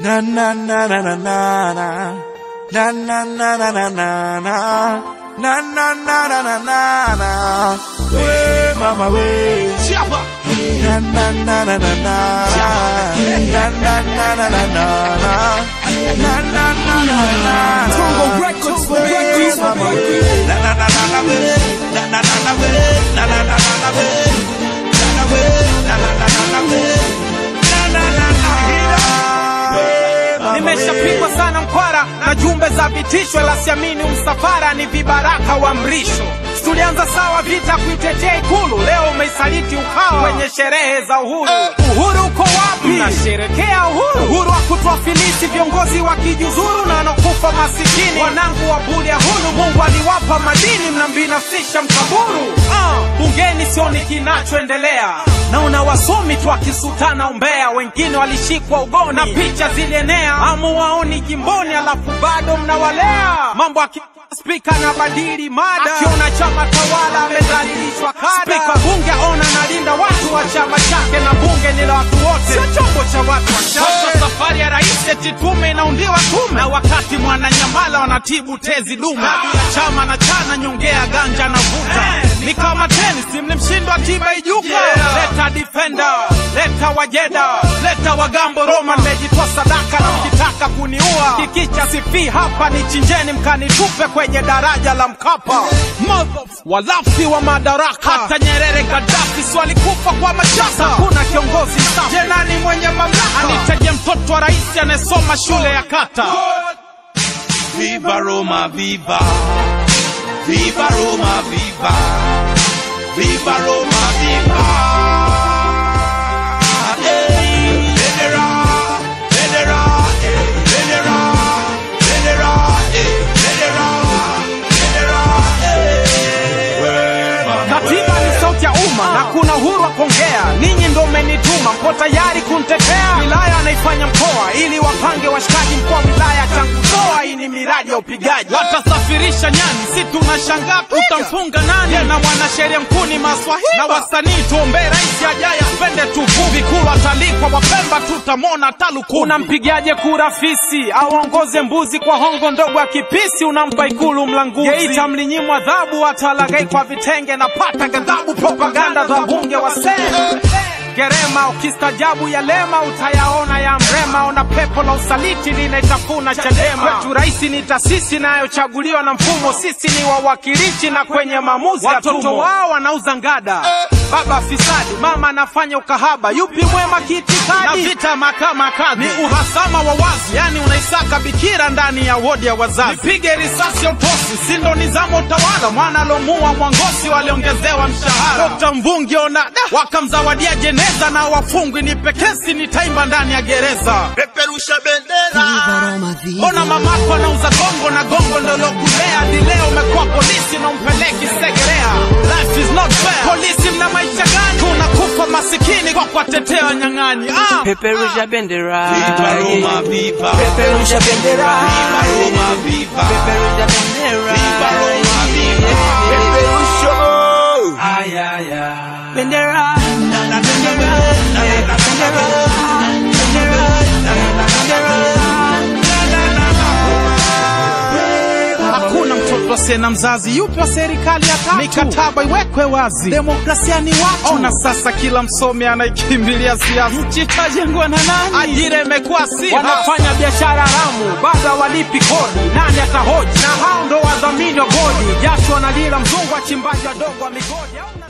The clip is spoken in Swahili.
Na na na na na na na. Na na na na na na na. Na na na na na na na. We mama we. Chapa. Na na na na na na. Na na na na na na na. Na na na na na na. Tongo Records, We Records, mama we. Na na na na na we. Na na na na we. Na na na na na we. Na na we. Na na na na na we. Na na na na na. We mama we. Nimeshapigwa sana mkwara na jumbe za vitisho, la siamini msafara ni vibaraka wa mrisho. Tulianza sawa vita kuitetea Ikulu, leo umeisaliti Ukawa kwenye sherehe za uhuru. Uhuru uko wapi? Mnasherekea uhuru, uhuru wa kutuafilisi viongozi wa kijuzuru na wanakufa masikini. Wanangu wa Bulya hulu, Mungu aliwapa madini, mnambinafsisha mkaburu. Ah, bungeni sioni kinachoendelea naona wasomi tu akisutana umbea, wengine walishikwa ugoni na picha zilienea, amuwaoni jimboni, alafu bado mnawalea mambo aki Spika na badili mada, akiona chama tawala amedhalilishwa kada. Spika bunge aona nalinda watu wa chama chake, na bunge ni la watu wote, sio chombo cha watu wachache. Safari ya rais eti tume inaundiwa tume, na wakati mwananyamala wanatibu tezi dume. Bila chama na chana nyongea ganja na vuta, ni kama tenisi, mlimshindwa tiba ijuka. Leta defender, leta wajeda, leta wagambo Roma, nimejitoa sadaka na mkitaka kuniua kikicha sifi hapa, ni chinjeni mkanitupe kwenye daraja la Mkapa. Motherf- Walafi wa madaraka, hata Nyerere Gaddafi si walikufa kwa machaka. Kuna kiongozi safi, je, nani mwenye mamlaka? Anitaje mtoto wa rais anayesoma shule ya kata? Viva Roma, viva. Viva Roma, viva. Viva Roma, viva. Hey, Venera, Venera, eh, Venera, Venera, eh, Venera, Venera, eh. Wema, Katiba ni sauti ya umma na kuna uhuru wa kuongea. Ninyi ndo mmenituma, mpo tayari kuntetea. Wilaya anaifanya mkoa ili wapange washikaji. Mkoa wa wilaya changutoa, hii ni miradi ya upigaji. Watasafirisha nyani, si tunashangaa utamfunga nani? Tena mwanasheria mkuu ni Maswahili na wasanii, tuombee rais ajaye apende tuvuvi. Kulu atalikwa Wapemba, tutamwona taluku. Unampigaje kura fisi aongoze mbuzi kwa hongo ndogo ya kipisi? Unampa ikulu mlanguzi. Geita mlinyimwa adhabu, atalagai kwa vitenge na pata ghadhabu, propaganda za bunge wa sema Gerema ukistajabu ya lema utayaona ya mrema. Ona pepo la usaliti linaitafuna Chadema. Kwetu rais ni taasisi inayochaguliwa na mfumo, sisi ni wawakilishi na kwenye maamuzi watoto wao wanauza ngada. Baba fisadi, mama anafanya ukahaba, yupi mwema kiitikadi? Na vita mahakama kadhi ni uhasama wa wazi, yani unaisaka bikira ndani ya wodi ya wazazi. Nipige risasi ya utosi, si ndo nizamo utawala? Mwana alomua Mwangosi waliongezewa mshahara. Dr. Mvungi ona da, wakamzawadia jeneza na wafungwi, ni pekesi nitaimba ndani ya gereza. Peperusha bendera. Mbona mamako anauza gongo na gongo ndo lokulea hadi leo umekuwa polisi na umpeleki Segerea? Life is not fair. Polisi mna maisha gani? Tunakufa masikini kwa kuwatetea wanyang'anyi. Ah! Peperusha bendera. Viva Roma, viva. Peperusha bendera. Viva Roma, viva. Peperusha bendera. Viva Roma, viva. Peperusha. Ay, ay, ay. Bendera. Hakuna mtoto asiye na mzazi, yupi wa serikali ya tatu? Mikataba iwekwe wazi, demokrasia ni watu. Ona sasa, kila msomi anaikimbilia siasa. Nchi itajengwa na nani? Ajira imekuwa si wanafanya biashara haramu, bado hawalipi kodi. Nani atahoji? Na hao ndo wadhamini wa godi, jasho wanalila mzungu, wachimbaji wadogo wa migodi.